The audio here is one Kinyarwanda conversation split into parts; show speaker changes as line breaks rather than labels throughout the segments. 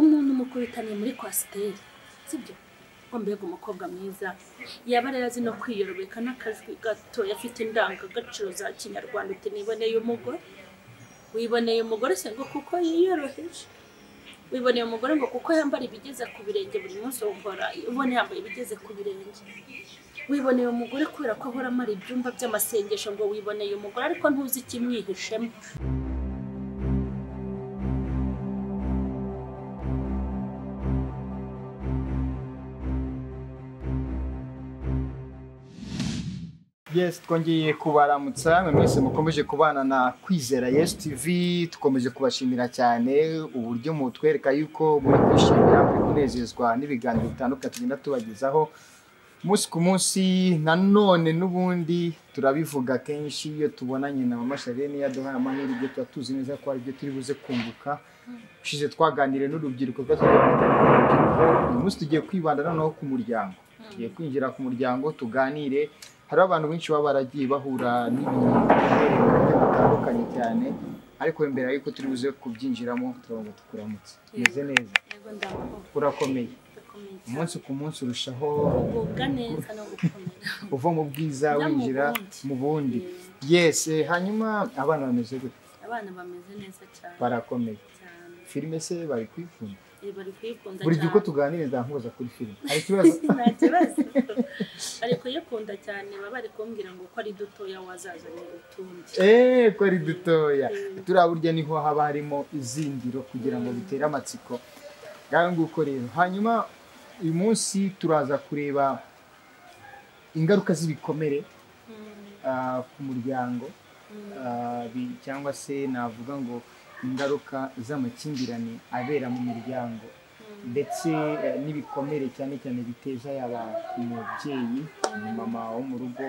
umuntu mukubitaniye muri kwasiteri sibyo ngo mbega umukobwa mwiza yaba rero azi no kwiyorobeka n'akajwi gato afite indangagaciro za kinyarwanda uti niboneye umugore wiboneye umugore se ngo kuko yiyoroheje wiboneye umugore ngo kuko yambara ibigeze ku birenge buri munsi wumvora ubona yambaye ibigeze ku birenge wiboneye umugore kubera ko ahora amara ibyumba by'amasengesho ngo wiboneye umugore ariko ntuzi ikimwihishemo
Yes, twongeye kubaramutsa mwe mwese mukomeje kubana na kwizera Yes TV tukomeje kubashimira cyane uburyo mutwereka yuko muri kwishimira muri kunezezwa n'ibiganiro bitandukanye tugenda tubagezaho umunsi ku munsi nanone n'ubundi turabivuga kenshi iyo tubonanye na mama Charlene yaduhaye amahirwe ibyo tuba tuzi neza ko ari byo turi buze kunguka ushize twaganiriye n'urubyiruko rw'aturubyiruko uyu munsi tugiye kwibanda noneho ku muryango tugiye kwinjira ku muryango tuganire hari abantu benshi baba baragiye bahura n'ibintu bitandukanye cyane ariko mbere yuko turi buze kubyinjiramo turabona tukuramutse umeze neza
yego ndabona
urakomeye
ndakomeye cyane
umunsi ku munsi urushaho
kugubwa neza no gukomera
uva mu bwiza
Ujya mu
winjira
bundi.
mu bundi yes eh, hanyuma abana bameze gute
abana bameze neza cyane
barakomeye
cyane
filime se bari kwikunda
Eh, bari kuyikunda
buri gihe uko
cyane
tuganira nzamubaza kuri filime hari ikibazo
nta kibazo bari kuyikunda cyane baba bari kumbwira ngo ko ari dutoya wazazanira utundi
eee ko ari dutoya
Mm.
turiya burya niho haba harimo izingiro kugira ngo bitere amatsiko ngaho nguko rero hanyuma uyu munsi turaza kureba ingaruka z'ibikomere
Mm,
ah, ku muryango
mm.
ah, bi- cyangwa se navuga ngo ingaruka z'amakimbirane abera mu miryango ndetse eh, n'ibikomere cyane cyane biteza yaba umubyeyi umumama wo mu rugo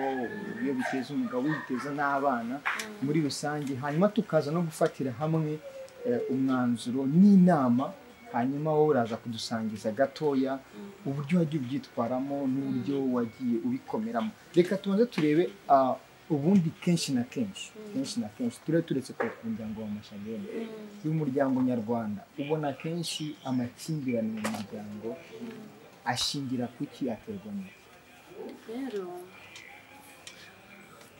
iyo biteza umugabo biteza n'abana muri rusange hanyuma tukaza no gufatira hamwe eh, umwanzuro n'inama hanyuma wowe uraza kudusangiza gatoya uburyo wagiye ubyitwaramo n'uburyo wagiye ubikomeramo reka tubanze turebe ah, ubundi kenshi na kenshi kenshi na kenshi turebe turetse kureka umuryango wa mashanyarazi y'umuryango nyarwanda ubona kenshi amakimbirane mu muryango ashingira kuki aterwa n'iki
rero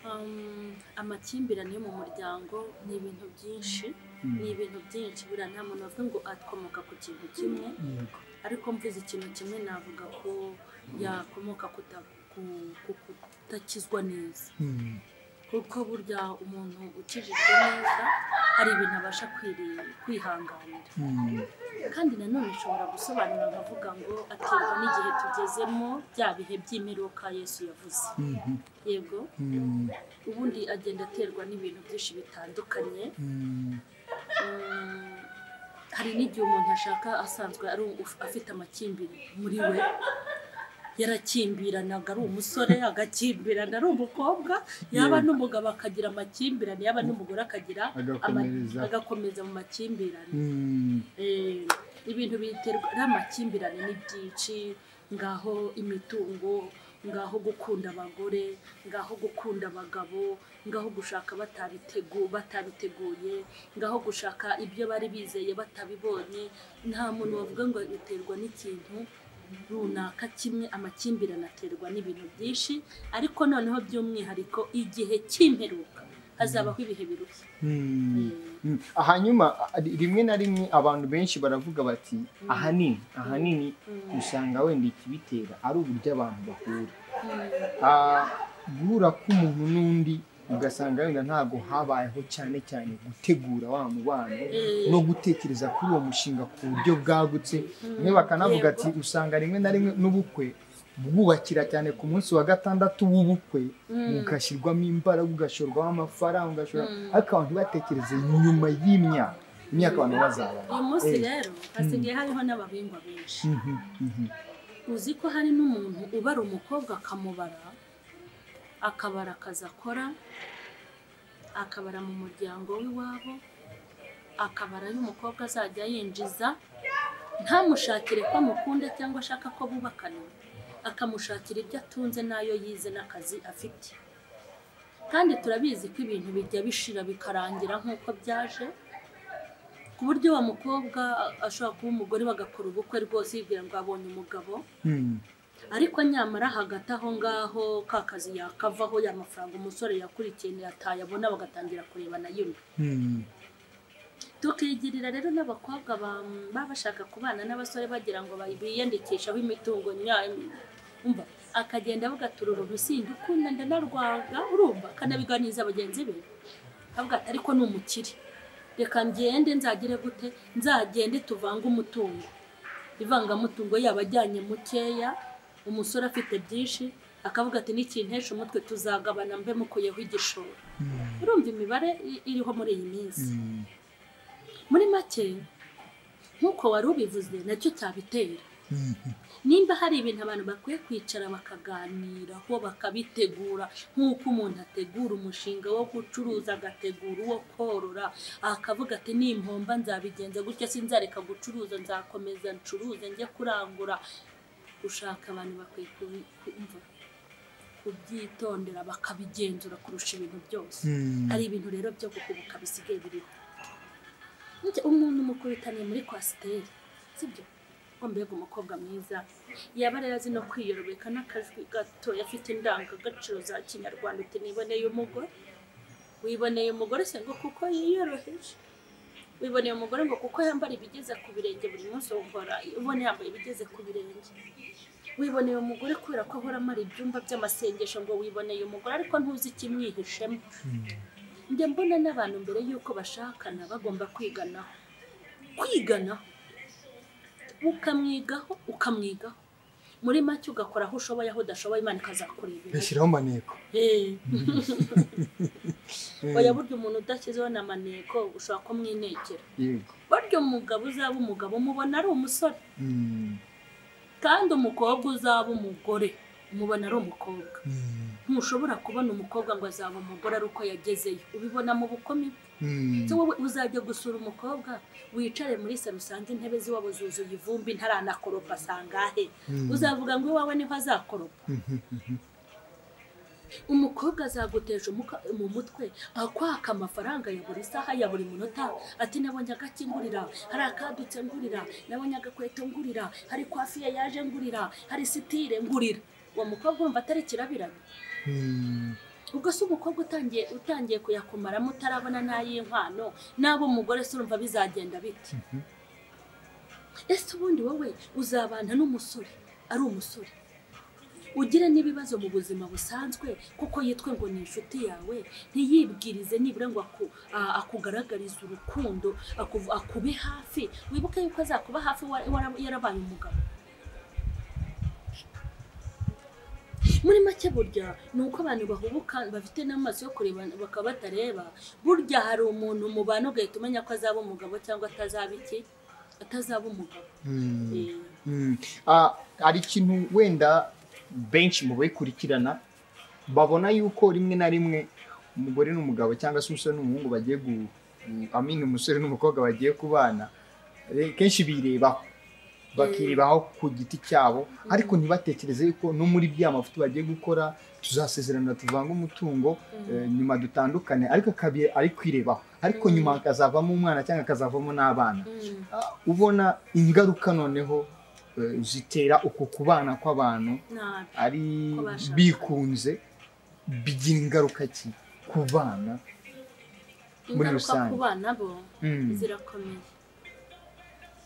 um, amakimbirane yo mu muryango ni ibintu byinshi
Mm.
ni ibintu byinshi buriya nta muntu avuga ngo akomoka ku kintu kimwe
yego
ariko mvuze ikintu kimwe navuga ko yakomoka kuta- ku- ku- kutakizwa neza
Mm.
kuko burya umuntu ukijijwe neza hari ibintu abasha kwiri- kwihanganira
Mm.
kandi nanone ushobora gusobanura nkavuga ngo aterwa n'igihe tugezemo bya bihe by'imperuka yesu yavuze
Mhm.
yego
Mm.
ubundi agenda aterwa n'ibintu byinshi bitandukanye
Mm.
Mm, hari n'igihe umuntu ashaka asanzwe ari u- afite amakimbirane muri we yarakimbiranaga ari umusore agakimbirana ari umukobwa yaba
Yego.
n'umugabo akagira amakimbirane yaba n'umugore akagira ama-
Agakomereza.
agakomeza mu makimbirane
Mm.
Eh, ibintu biterwa n'amakimbirane n'ibyinshi ngaho imitungo ngaho gukunda abagore ngaho gukunda abagabo ngaho gushaka batabitegu batabiteguye ngaho gushaka ibyo bari bizeye batabibonye nta muntu wavuga ngo biterwa n'ikintu runaka kimwe amakimbirane aterwa n'ibintu byinshi ariko noneho by'umwihariko igihe cy'imperuka hazabaho ibihe birushya
Mm.
Eh,
Mm. hanyuma a- rimwe na rimwe abantu benshi baravuga bati ahanini ahanini
Mm.
usanga wenda ikibitera ari uburyo abantu bahura
mm.
Ah, guhura k'umuntu n'undi ugasanga wenda ntabwo habayeho cyane cyane gutegura wa mubano
Mm.
no gutekereza kuri uwo mushinga ku buryo bwagutse bamwe bakanavuga ati usanga rimwe na rimwe n'ubukwe bwubakira cyane ku munsi wa gatandatu w'ubukwe bugashyirwamo imbaraga ugashorwamo amafaranga ugashora
Mm.
ariko abantu ntibatekereze nyuma y'imyaka imyaka abantu bazaba
uyu munsi rero hasigaye hariho n'ababingwa benshi uzi ko hari n'umuntu ubara umukobwa akamubara akabara akazi akora akabara mu muryango w'iwabo akabara y'umukobwa azajya yinjiza ntamushakire ko amukunda cyangwa ashaka ko bubakana akamushakira ibyo atunze n'ayo yize n'akazi afite kandi turabizi ko ibintu bijya bishira bikarangira nk'uko byaje ku buryo wa mukobwa ashobora kuba umugore bagakora ubukwe rwose yibwira ngo abonye umugabo
Hmm.
ariko nyamara hagati aho ngaho ka kazi yakavaho ya mafaranga umusore yakurikiye ntiyataye abona bagatangira kurebana yuno
Hmm.
tukigirira rero n'abakobwa ba- baba bashaka kubana n'abasore bagira ngo bayi- biyandikishaho imitungo nyayo umva akagenda avuga ati uru rusinde ukunda ndanarwanga urumva akanabiganiriza bagenzi be avuga ati ariko ni umukire reka ngende nzagire gute nzagende tuvange umutungo ivangamutungo yaba ajyanye mukeya umusore afite byinshi akavuga ati n'ikintesha umutwe tuzagabana mbe mukuyeho igishoro
Hmm.
urumva imibare i- iriho muri iyi minsi
Hmm.
muri make nk'uko wari ubivuze nacyo cyabitera
Hmm.
nimba hari ibintu abantu bakwiye kwicara bakaganiraho bakabitegura nk'uko umuntu ategura umushinga wo gucuruza agategura uwo korora akavuga ati nimpomba nzabigenza gutya sinzareka gucuruza nzakomeza ncuruze njye kurangura gushaka abantu bakwiye kubi- kumva kubyitondera bakabigenzura kurusha ibintu byose
Hmm.
hari ibintu rero byo guhubuka bisigaye biriho Burya umuntu mukubitaniye muri kwasiteri sibyo ngo mbega umukobwa mwiza yaba rero azi no kwiyorobeka n'akajwi gato afite indangagaciro za kinyarwanda uti niboneye umugore wiboneye umugore se ngo kuko yiyoroheje wiboneye umugore ngo kuko yambara ibigeze ku birenge buri munsi wumvora ubona yambaye ibigeze ku birenge wiboneye umugore kubera ko ahora amara ibyumba by'amasengesho ngo wiboneye umugore ariko ntuzi ikimwihishemo njya mbona n'abantu mbere y'uko bashakana bagomba kwiganaho kwiganaho ukamwigaho ukamwigaho muri make ugakora aho ushoboye aho udashoboye imana ikazakurebera
bishyiraho amaneko
Eh,
Eh,
oya burya umuntu udashyizeho n'amaneko ushobora kumwinekera
yego
burya umugabo uzaba umugabo umubona ari umusore
Hmm.
kandi umukobwa uzaba umugore umubona ari umukobwa
Hmm.
ntushobora kubona umukobwa ngo azaba umugore ari uko yagezeyo ubibona mu bukumi bwe
Hmm.
se wowe uzajya gusura umukobwa wicare muri salo usange intebe z'iwabo zuzuye ivumbi ntaranakoropa asangahe
Hmm.
uzavuga ngo iwawe niho azakoropa umukobwa azaguteje umuka- mu mutwe akwaka amafaranga ya buri saha ya buri munota ati nabonye agaki ngurira hari akadutse ngurira nabonye agakweto ngurira hari kwafiye yaje ngurira hari sitire ngurira uwo mukobwa wumva atari kirabiranye
Hmm.
ubwo se umukobwa utangiye utangiye kuyakumaramo utarabona n'ay'inkwano n'abo umugore se urumva bizagenda bite ese ubundi wowe uzabana n'umusore ari umusore ugire n'ibibazo mu buzima busanzwe kuko yitwe ngo ni inshuti yawe ntiyibwirize nibura ngo aku, a- akugaragarize urukundo akuv- akube hafi wibuke yuko azakuba hafi wa- wara- yarabaye umugabo muri make burya ni uko abantu bahubuka bafite n'amaso yo kureba bakaba batareba burya hari umuntu mubana ugahita umenya ko azaba umugabo cyangwa atazaba iki atazaba umugabo
Hmm.
Eh,
Mm. Ah, hari ikintu wenda benshi mu bayikurikirana babona yuko rimwe na rimwe umugore n'umugabo cyangwa se umusore n'umuhungu bagiye gu amini umusore n'umukobwa bagiye kubana eh, kenshi birebaho bakirebaho ku giti cyabo ariko ntibatekereze yuko no muri bya mafuti bagiye gukora tuzasezerana tuvange umutungo eh, nyuma dutandukane ariko akabi ari kwirebaho ariko
Mm.
nyuma akazavamo umwana cyangwa akazavamo n'abana
mm.
Ah, ubona ingaruka noneho eh, zitera uku kubana kw'abantu
nabi
ari
Ko bashakanye.
bikunze bigira ingaruka ki ku bana Muri
ingaruka
rusange.
ku bana bo
Mm.
zirakomeye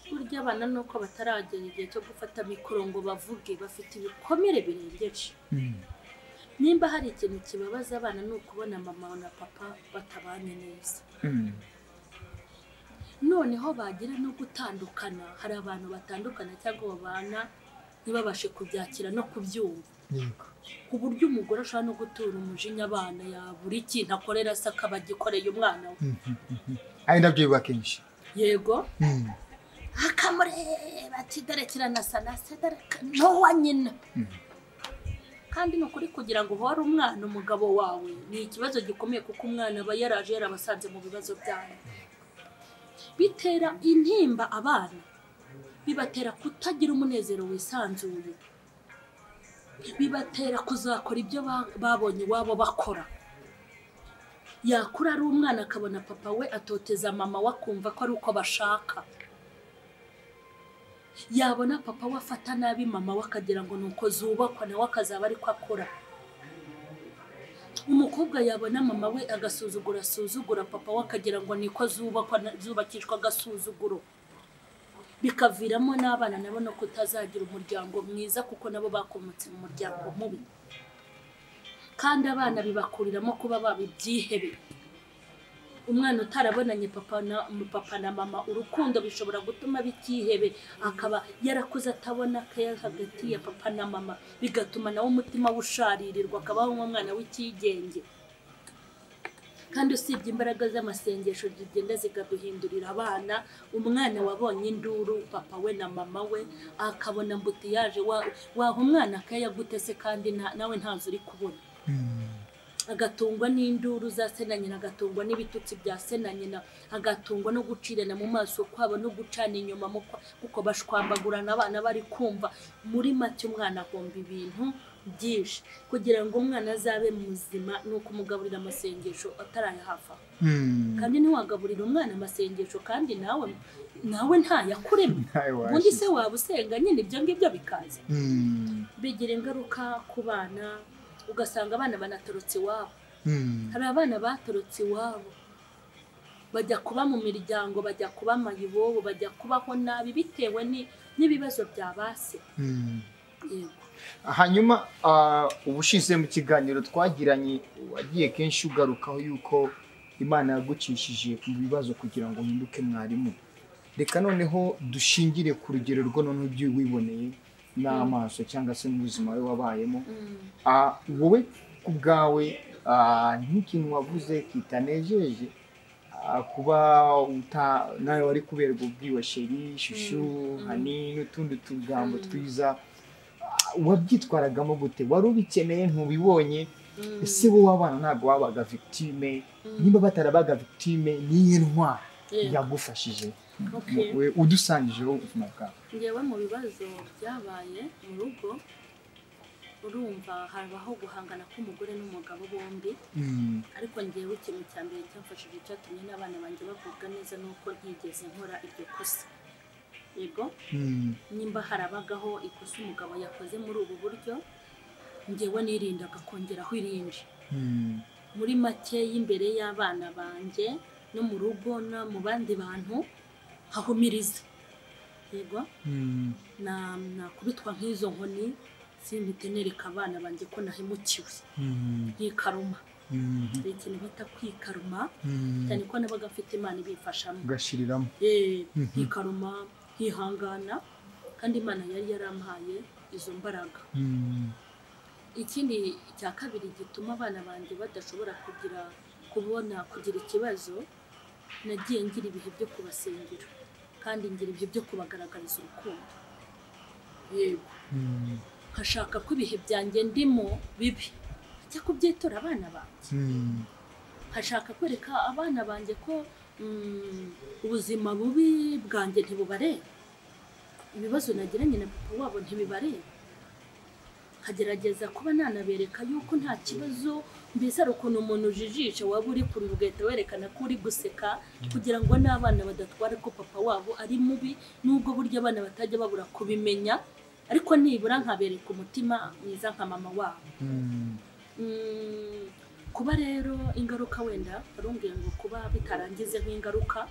burya abana ni uko bataragera igihe cyo gufata mikoro ngo bavuge bafite ibikomere birengeje
Mm.
nimba hari ikintu kibabaza abana ni ukubona mama na papa batabanye neza
Mm.
noneho bagira no gutandukana hari abantu batandukana cyangwa babana ntibabashe kubyakira no kubyumva
Yego.
ku buryo umugore ashobora no gutura umujinya abana yabura ikintu akorera se akaba agikoreye umwana we
Mm, mm, mm. ari nabyo biba kenshi
yego
Mm.
akamureba ati dore kiranasa na se dore ka- n'uwa nyina
Mm.
kandi ni ukuri kugira ngo uhore umwana umugabo wawe ni ikibazo gikomeye kuko umwana aba yaraje yarabasanze mu bibazo byayo bitera intimba abana bibatera kutagira umunezero wisanzuye bibatera kuzakora ibyo ba- babonye iwabo bakora yakura ari umwana akabona papa we atoteza mama we akumva ko ari uko bashaka yabona papa we afata nabi mama we akagira ngo ni uko zubakwa nawe akazaba ari ko akora umukobwa yabona mama we agasuzugura asuzugura papa we akagira ngo ni ko zubakwa zubakishwa agasuzuguro bikaviramo n'abana nabo no kutazagira umuryango mwiza kuko nabo bakomotse mu muryango mubi kandi abana bibakuriramo kuba baba ibyihebe umwana utarabonanye papa na papa na mama urukundo bishobora gutuma bitihebe akaba yarakuze atabona keya hagati ya papa na mama bigatuma nawe umutima we usharirirwa akabaho nk'umwana w'icyigenge kandi usibye imbaraga z'amasengesho zigenda zikaduhindurira abana umwana wabonye induru papa we na mama we akabona mbutiyaje waha umwana keya gute se kandi nawe ntazo uri kubona agatungwa n'induru za se na nyina agatungwa n'ibitutsi bya se na nyina agatungwa no gucirana mu maso kwabo no gucana inyuma kuko bashwambagurana abana bari kumva muri make umwana agomba ibintu byinshi kugira ngo umwana azabe muzima ni ukumugaburira amasengesho atarayahafa kandi ntiwagaburire umwana amasengesho kandi nawe nawe ntayakuremo ubundi se waba usenga nyine ibyo ngibyo bikaza bigira ingaruka ku bana ugasanga abana banatorotse iwabo hari abana batorotse iwabo bajya kuba mu miryango bajya kuba amayibobo bajya kubaho nabi bitewe n'ibibazo bya base
hanyuma ubushize mu kiganiro twagiranye wagiye kenshi ugarukaho yuko imana yagucishije mu bibazo kugira ngo uhinduke mwarimu reka noneho dushingire ku rugero rwo noneho ibyo wiboneye n'amaso cyangwa se n'ubuzima we wabayemo wowe ku bwawe nk'ikintu wavuze kitanejeje kuba nawe wari kuberwa ubwiwe sheri shushu hani n'utundi tugambo twiza wabyitwaragamo gute wari ubikeneye ntubibonye ese wowe abana ntabwo wabaga victime niba batarabaga victime niyo ntwara yagufashije udusangijeho ubuzima bwawe
ngewe mu bibazo byabaye mu rugo urumva habaho guhangana k'umugore n'umugabo bombi ariko ngewe ikintu cya mbere cyafashije cyatumye n'abana banjye bavubwa neza ni uko ntigeze nkora iryo kosa yego nimba harabagaho ikosa umugabo yakoze muri ubu buryo ngewe nirindaga kongeraho irindi muri make y'imbere y'abana banjye no mu rugo no mu bandi bantu hahumiriza yego nakubitwa nk'izo nkoni simbite nereka abana banjye ko nahemukiwe nkikaruma hari ikintu bita kwikaruma cyane ko nabaga mfite imana ibifashamo
ugashyiriramo
nkikaruma nkihangana kandi imana yari yarampaye izo mbaraga ikindi cya kabiri gituma abana banjye badashobora kugira kubona kugira ikibazo nagiye ngira ibihe byo kubasengera kandi ngira ibihe byo kubagaragariza urukundo yego nkashaka ko ibihe byanjye ndimo bibi ajya kubyitora abana banjye nkashaka kwereka abana banjye ko ubuzima bubi bwanjye ntibubareba ibibazo nagiranye na papa wabo ntibibareba nkagerageza kuba nanabereka yuko nta kibazo mbese hari ukuntu umuntu ujijisha waba uri kurira ugahita werekana ko uri guseka kugira ngo n'abana badatwara ko papa wabo ari mubi n'ubwo buryo abana batajya babura kubimenya ariko nibura nkabereka umutima mwiza nka mama wabo kuba rero ingaruka wenda barumbwiye ngo kuba bitarangize nk'ingaruka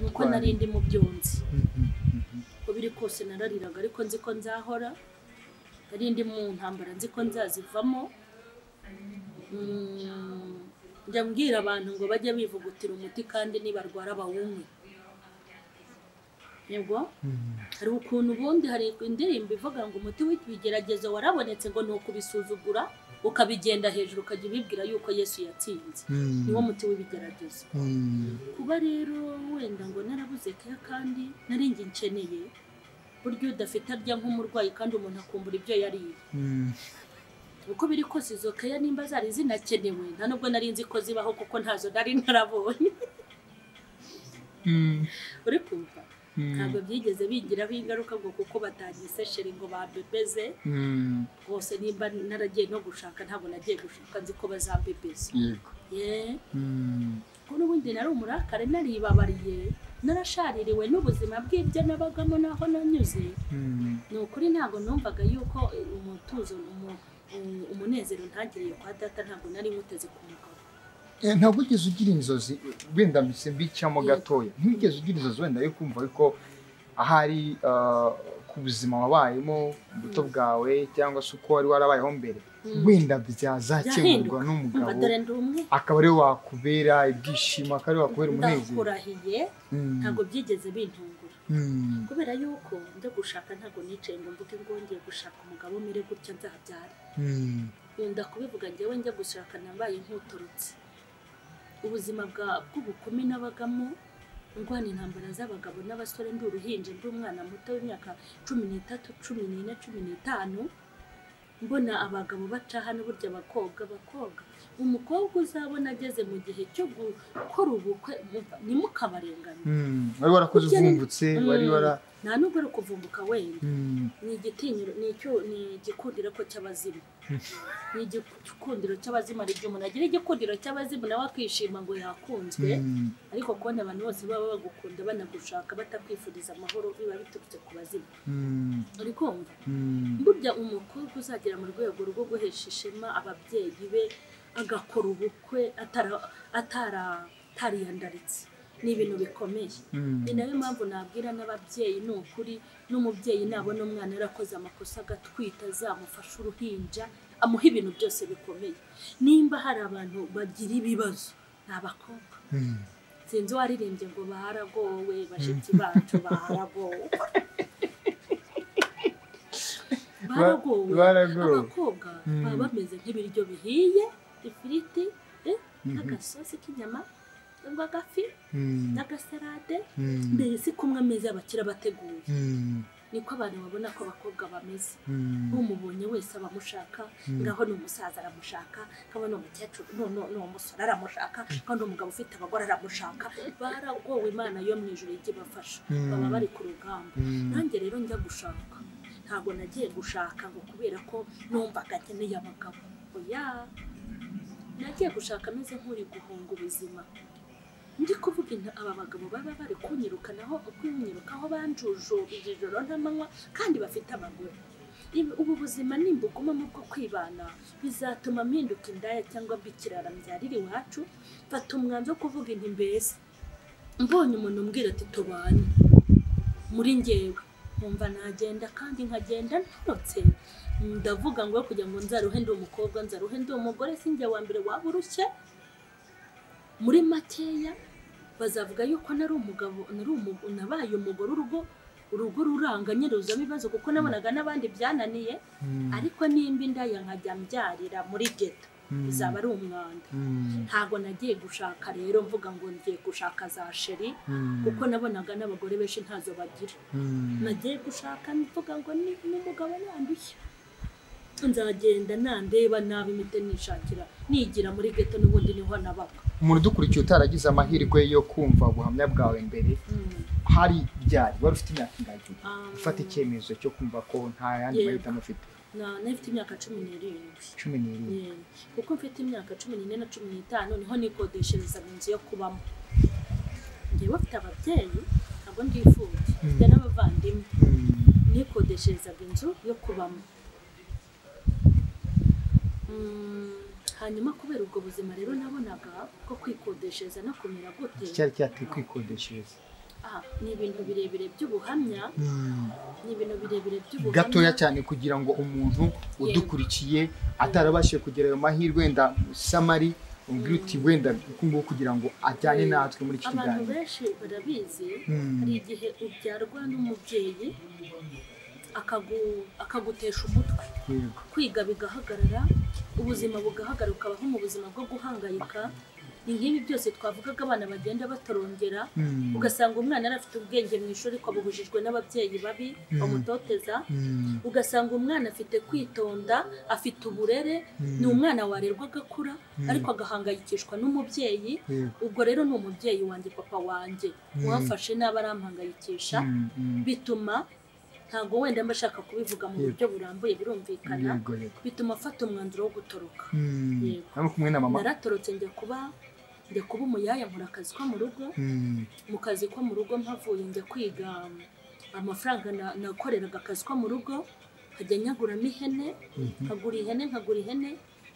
nuko narindi mu byonzi uko biri kose narariraga ariko nzi ko nzahora nari ndi mu ntambara nzi ko nzazivamo njya mbwira abantu ngo bajye bivugutira umuti kandi nibarwara bawunywe yego hari ukuntu ubundi hari indirimbo ivuga ngo umuti w'ibigeragezo warabonetse ngo ni ukubisuzugura ukabigenda hejuru ukajya ubibwira yuko yesu yatsinze niwo muti w'ibigeragezo kuba rero wenda ngo narabuze keya kandi naringi nkeneye buryo udafite arya nk'umurwayi kandi umuntu akumbura ibyo yariye uko biri kose izo keya nimba zari zinakenewe nta nubwo nari nzi ko zibaho kuko ntazo nari narabonye uri kumva ntabwo byigeze bigiraho ingaruka ngo kuko batagise ngo babebeze rwose nimba naragiye no gushaka ntabwo nagiye gushaka nzi ko bazabebeze yeee ko n'ubundi nari umurakare naribabariye narashaririwe n'ubuzima bw'ibyo nabagamo n'aho nanyuze ni ukuri ntabwo numvaga yuko umutuzo umu- u- umunezero ntagiriye kwa data ntabwo nari muteze ku mugabo
Eh, ntabwo wigeze ugira inzozi wenda mbise mbicamo gatoya ntiwigeze ugira inzozi wenda yo kumva ariko ahari ah, ku buzima wabayemo ubuto bwawe cyangwa se uko wari warabayeho mbere
Mm.
wenda byazakemurwa
Byahinduka. umva
n'umugabo
dore ndi umwe
akaba ariwe wakubera ibyishimo akaba ariwe wakubera umunezero
ndakurahiye
Mm.
ntabwo byigeze bintungura
Mm.
kubera yuko njya gushaka ntabwo nicaye ngo mvuge ngo ngiye gushaka umugabo umere gutya nzabyara
Mm.
nkunda kubivuga njyewe njya gushaka nambaye nk'uturutse ubuzima bwa- bw'ubukumi n'abagamo ndwana intambara z'abagabo n'abasore ndi uruhinja ndi umwana muto w'imyaka cumi n'itatu cumi n'ine cumi n'itanu mbona abagabo baca hano burya abakobwa abakobwa umukobwa uzabona ageze mu gihe cyo gukora ubukwe muva- ntimukabarengane
Mm. wari warakoze
Burya ni-
uvumbutse wari
Mm.
wara
nta nubwo ari ukuvumbuka wenda
Mm.
ni igitinyiro ni icyu- ni igikundiro ko cy'abazimu ni igikundiro cy'abazimu hari igihe umuntu agira igikundiro cy'abazimu nawe akishima ngo yakunzwe
Mm.
ariko kubona abantu bose baba bagukunda banagushaka batakwifuriza amahoro biba biturutse ku bazimu
Mm.
uri kumva
Mm.
burya umukobwa uzagera mu rwego rwo guhesha ishema ababyeyi be agakora ubukwe atara- atara- atariyandaritse ni ibintu bikomeye
Mm.
ni nayo mpamvu nabwira n'ababyeyi ni ukuri n'umubyeyi nabona umwana yarakoze amakosa agatwita azamufashe uruhinja amuha ibintu byose bikomeye nimba hari abantu bagira ibibazo ni abakobwa
Mm.
sinzi uwaririmbye ngo baharagowe bashiki bacu baharagowe baragowe
baragowe.
abakobwa
Mm.
baba bameze nk'ibiryo bihiye ifiriti eh,
Mhm.
n'agasosi k'inyama cyangwa agafi
Mm.
n'agasalade
Mm.
mbese kumwe ameza abakira bateguye
Mm.
niko abantu babona ko abakobwa bameze
Mm.
umubonye wese abamushaka ngaho ni umusaza aramushaka ngaho ni umukecuru no, no, ni umusore aramushaka ngaho ni umugabo ufite abagore aramushaka baragowe imana yo mu ijoro ijya ibafasha
Mm.
baba bari ku rugamba
Mm.
nanjye rero njya gushaka ntabwo nagiye gushaka ngo kubera ko numvaga nkeneye abagabo oya nagiye gushaka ameze nk'uri guhunga ubuzima ndi kuvuga inta- aba bagabo baba bari kunyirukanaho kunyirukaho banjujubije ijoro n'amanywa kandi bafite abagore Ibi- ubu buzima nimbugumamo bwo kwibana bizatuma mpinduka indaya cyangwa mba ikirara mbyarira iwacu mfata umwanzuro wo kuvuga inti mbese mbonye umuntu umbwira ati tubanye muri ngewe nkumva nagenda kandi nkagenda ntorotse ndavuga ngo we kugira ngo nzaruhe ndi umukobwa nzaruhe ndi umugore sinjye wa mbere waba urushye muri makeya bazavuga yuko nari umugabo nari umu- nabaye umugore urugo urugo ruranganye ruza ibibazo kuko nabonaga n'abandi byananiye
Mm.
ariko nimba indaya nkajya mbyarira muri geta
Mm.
bizaba ari umwanda
Mm.
ntabwo nagiye gushaka rero mvuga ngo ngiye gushaka za sheri
Mm.
kuko nabonaga n'abagore benshi ntazo bagira
Mm.
nagiye gushaka mvuga ngo ni n'umugabo nandushya nzagenda nandeba nabi imite nishakira nigira muri geto n'ubundi niho nabaga
umuntu udukurikiye utaragize amahirwe yo kumva ubuhamya bwawe mbere
Mm.
hari byari wari ufite imyaka ingagi
Ah.
ufata icyemezo cyo kumva ko nta yandi
Yego.
mahitamo ufite
Na- nafite imyaka cumi n'irindwi
cumi n'irindwi
Yeah. kuko mfite imyaka cumi n'ine na cumi n'itanu niho nikodesherezaga inzu yo kubamo ngewe mfite ababyeyi ntabwo ndifuje mfite
Mm.
n'abavandimwe
Mm.
nikodesherezaga inzu yo kubamo Mm, hanyuma kubera ubwo buzima rero nabonaga ko kwikodeshereza no kumera gute
icyari cyateye kwikodeshereza
ah, ni ibintu birebire by'ubuhamya
Mm.
ni ibintu birebire by'ubuhamya
gatoya cyane kugira ngo umuntu udukurikiye atarabashije kugira ayo mahirwe wenda samari ubwira uti wenda uku nguku kugira ngo ajyane natwe muri iki
abantu
kiganiro
benshi barabizi
Mm.
hari igihe ubyarwa n'umubyeyi akagu- akagutesha umutwe
Yego.
kwiga bigahagarara ubuzima bugahagarara ukabaho mu buzima bwo guhangayika ni nk'ibi byose twavugaga abana bagenda batorongera
Mm.
ugasanga umwana yari afite ubwenge mu ishuri ariko abubujijwe n'ababyeyi babi
Mm.
bamutoteza
Mm.
ugasanga umwana afite kwitonda afite uburere
Mm.
ni umwana warerwa agakura
Mm.
ariko agahangayikishwa n'umubyeyi
Yego.
ubwo rero ni umubyeyi wanjye papa wanjye
Mm.
wamfashe nabi arampangayikisha
Mm. Mm.
bituma ntabwo wenda mba ashaka kubivuga mu
Yego.
buryo burambuye birumvikana
yego yego
bituma afata umwanzuro wo gutoroka
Mm,
Yego.
ari kumwe na mama
naratorotse njya kuba njya kuba umuyaya nkora akazi ko mu rugo
Mm,
mu kazi ko mu rugo mpavuye njya kwiga amafaranga na- nakoreraga akazi ko mu rugo nkajya nyaguramo ihene
mhm.
nkagura ihene nkagura ihene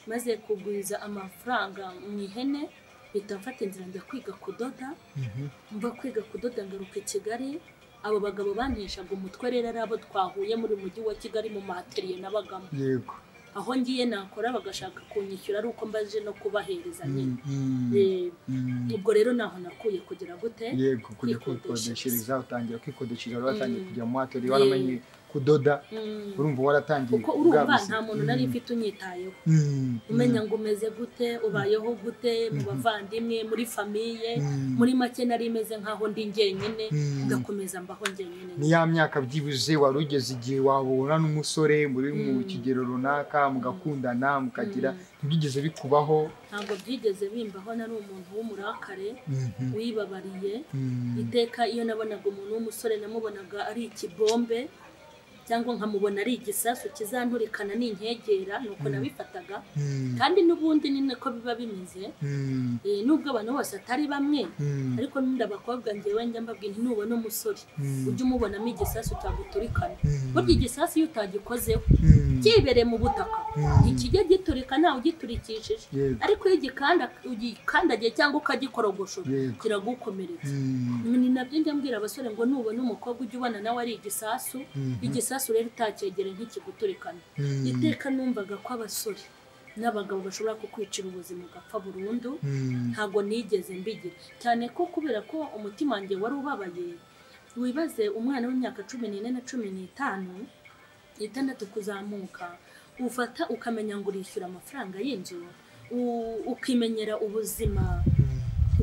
maze kugwiza amafaranga mu ihene mpita mfata inzira njya kwiga kudoda
Mhm.
mva kwiga kudoda ngaruka i kigali abo bagabo banteshaga umutwe rero ari abo twahuye muri uyu mujyi wa kigali mu mahateriye nabagamo
yego
aho ngiye nakora bagashaka kunyishyura ari uko mbaje no kubahereza nyine
Mm, mm,
Eh,
mm.
ubwo rero naho nakuye kugira gute
yego kujya
Kwikodeshereza.
kwikodeshereza utangira kwikodeshereza waratangiye
Mm.
kujya mu wateri
Yego.
waramenye kudoda
Mm.
urumva waratangiye
kuko urumva
bwaguze.
nta muntu nari
Mm,
mfite unyitayeho
mm,
umenya ngo umeze gute ubayeho gute mu
Mhm.
bavandimwe muri famiye
mm,
muri make nari meze nkaho ndi njyenyine
mm.
ngakomeza mbaho njyenyine
ni ya myaka byibuze wari ugeze igihe wahura n'umusore muri mu
Mm.
kigero runaka mugakundana mukagira
Mm.
ntibyigeze bikubaho
ntabwo byigeze bimbaho nari umuntu w'umurakare
Mhm.
wibabariye
Mm.
iteka iyo nabonaga umuntu w'umusore namubonaga ari ikibombe cyangwa nkamubona ari igisasu kizanturikana n'inkegera nuko
Mm.
nabifataga
Mm.
kandi n'ubundi ni nako biba bimeze
Mm.
Eh, nubwo abantu bose atari bamwe
Mm.
ariko n'undi abakobwa njyewe njya mbabwira nti nubona umusore
Mm.
ujye umubonamo igisasu cyaguturikana
Mm.
burya igisasu iyo utagikozeho
Mm.
cyibereye mu butaka
Mm.
ikijya giturika ntawe ugiturikishije
Yego.
ariko iyo ugikanda ugikandagiye cyangwa ukagikorogoshora
Yego.
kiragukomeretsa
Mm.
ni nabyo njya mbwira abasore ngo nubona umukobwa ujye ubona nawe ari igisasu
Mhm.
igisasu rero utacyegere ntikiguturikana
Mm.
iteka numvaga ko abasore n'abagabo bashobora kukwicira ubuzima ugapfa burundu
Mm.
ntabwo nigeze mbigira cyane ko kubera ko umutima wanjye wari ubabaye wibaze umwana w'imyaka cumi n'ine na cumi n'itanu itandatu kuzamuka ufata ukamenya ngo urishyura amafaranga y'inzu u- ukimenyera ubuzima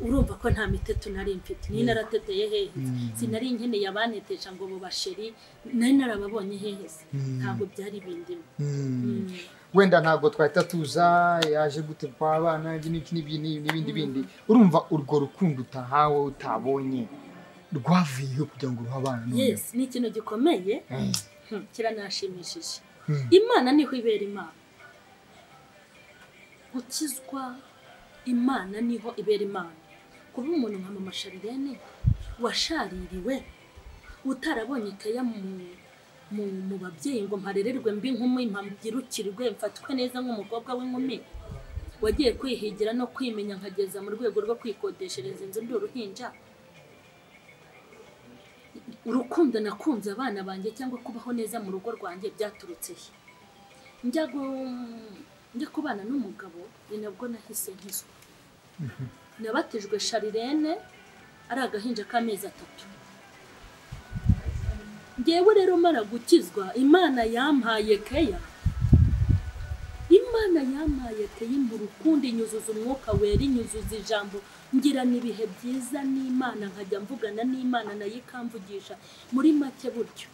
urumva ko nta miteto nari mfite niyo narateteye hehe
Mm.
sinari nkeneye abanetesha ngo bubasheri nari narababonye hehe se
Mm.
ntabwo byari bindimo
Mm.
Mm.
wenda ntabwo twahita tuza yaje gute kwa abana iki n'iki n'ibyo n'ibi n'ibindi bindi urumva urwo rukundo utahawe utabonye rwavuyeho kugira ngo uruhe abana none?
yes ni ikintu gikomeye
Mm.
Hmm, kiranashimishije
Mm.
imana niho ibera imana gukizwa imana niho ibera imana kuba umuntu nka mama sharirene washaririwe utarabonye ikeya mu- mu mu babyeyi ngo mparererwe mbi nk'umwe mpabyirukirwe mfatwe neza nk'umukobwa w'inkumi wagiye kwihigira no kwimenya nkageza mu rwego rwo kwikodeshereza inzu ndi uruhinja urukundo nakunze abana banjye cyangwa kubaho neza mu rugo rwanjye byaturutse he njya gu- njya kubana n'umugabo ni nabwo nahise nkizwa nabatijwe sharirene ari agahinja k'amezi atatu ngewe rero mara gukizwa imana yampaye keya imana yampaye keya imbura ukundi inyuzuza umwuka wera inyuzuza ijambo ngirana ibihe byiza n'imana nkajya mvugana n'imana nayo ikamvugisha muri make buryo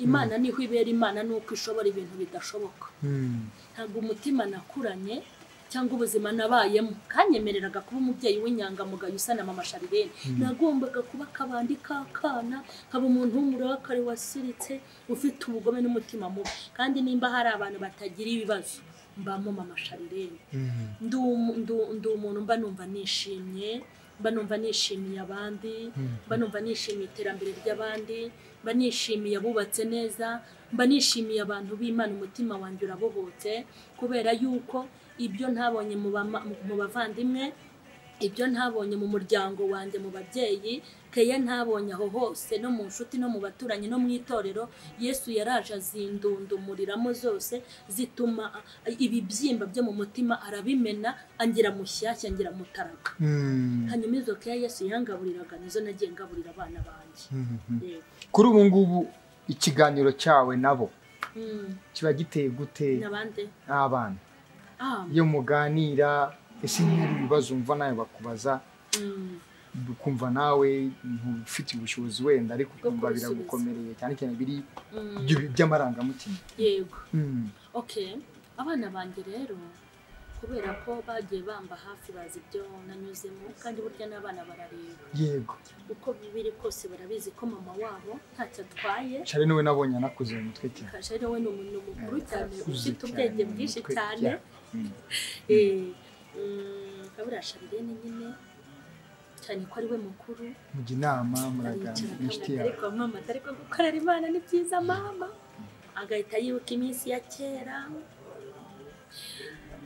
imana niho ibera imana nuko ishobora ibintu bidashoboka
Mm.
ntabwo umutima nakuranye cyangwa ubuzima nabayemo kanyemereraga kuba umubyeyi w'inyangamugayo usana mama sharirene nagombaga kuba akabandi k'akana nkaba umuntu w'umurakare wasiritse ufite ubugome n'umutima mubi kandi nimba hari abantu batagira ibibazo mbamo mama sharirene
Mm.
ndi umu- ndu- ndi umuntu mba numva nishimye mba numva nishimiye abandi
Mhm.
mba numva nishimiye iterambere ry'abandi mba nishimiye abubatse neza mba nishimiye abantu b'imana umutima wanjye urabohotse kubera yuko ibyo ntabonye mu bama- mu bavandimwe ibyo ntabonye mu muryango wanjye mu babyeyi keya ntabonye aho hose no mu nshuti no mu baturanyi no mu itorero yesu yaraje azindundumuriramo zose zituma a- ibibyimba byo mu mutima arabimena angira mushyashya angira mutaraga
Mm.
hanyuma izo keya yesu yangaburiraga nizo nagiye ngaburira abana banjye
Mhm.
Yego.
kuri ubu ngubu ikiganiro cyawe nabo
Mm,
kiba giteye gute
n'abandi
n'abana
Ah,
iyo muganira ese niba hari ibibazo umva nawe bakubaza
mm,
ukumva nawe ntufite ubushobozi wenda ariko
Bwo
ukumva
kubisubiza.
biragukomereye cyane cyane biri
mm,
by'amarangamutima
yego
Mm.
okay abana banjye rero kubera ko bagiye bamba hafi bazi ibyo nanyuzemo kandi burya n'abana barareba
yego
uko biri kose barabizi ko mama wabo ntacyo atwaye
shari niwe nabonye anakuze mu mutwe cyane
kajari we ni umuntu mukuru cyane
Akuze
ufite
cyane
ubwenge
mu
bwinshi
mutwe
cyane
Mm.
Eh, mm, kaburiya sharirene nyine cyane ko ari we mukuru
mujya inama muraganira n'inshuti
aricara
yawe
ariko mama atari ko gukorera imana ni byiza mama agahita yibuka iminsi ya kera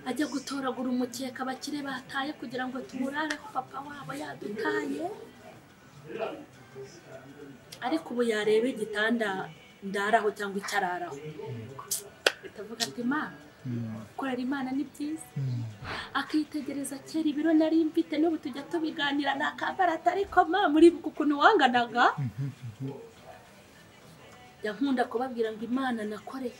ajya gutoragura umukeka abakire bataye kugira ngo tumurareho papa wabo yadutaye ariko ubu yareba igitanda ndaraho cyangwa icyo araraho bitavuga ati imana
Mm.
gukorera imana ni byiza
Mm.
akitegereza kera ibiro nari mfite n'ubu tujya tubiganira ni akabarata ariko ma muribuka ukuntu wanganaga
Mhm.
yankunda kubabwira ngo imana nakoreye